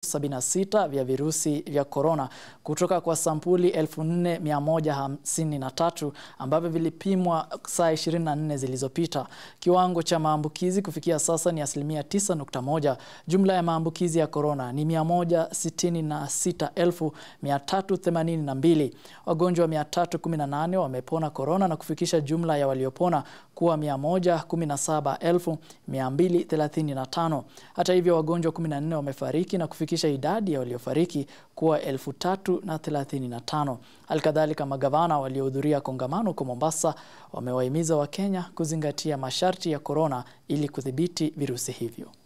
76 vya virusi vya korona kutoka kwa sampuli 4153 ambavyo vilipimwa saa 24 zilizopita. Kiwango cha maambukizi kufikia sasa ni asilimia 9.1. Jumla ya maambukizi ya korona ni 166,382. Wagonjwa 318 wamepona korona na kufikisha jumla ya waliopona kuwa 117,235. Hata hivyo, wagonjwa 14 wamefariki na kufikisha idadi ya waliofariki kuwa 3,035. Halikadhalika, magavana waliohudhuria kongamano huko Mombasa wamewahimiza Wakenya kuzingatia masharti ya korona ili kudhibiti virusi hivyo.